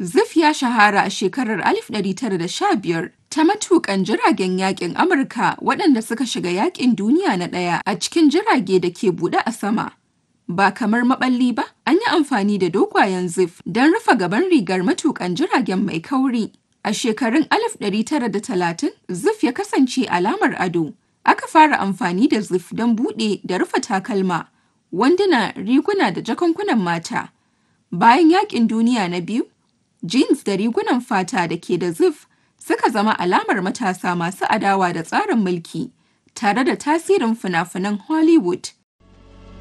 Zif ya shahara a shekarar 1915 ta matuƙan jiragen yaƙin Amurka waɗanda suka shiga Yaƙin Duniya na Ɗaya a cikin jirage da ke buɗe a sama. Ba kamar maɓalli ba, an yi amfani da dogayen zif don rufe gaban rigar matuƙan jiragen mai kauri. A shekarun 1930, zif ya kasance alamar ado. Aka fara amfani da zif don buɗe da rufe takalma, wanduna, riguna da jakunkunan mata. Bayan Yaƙin Duniya na Biyu, jeans da rigunan fata da ke da zif suka zama alamar matasa masu adawa da tsarin mulki, tare da tasirin fina-finan Hollywood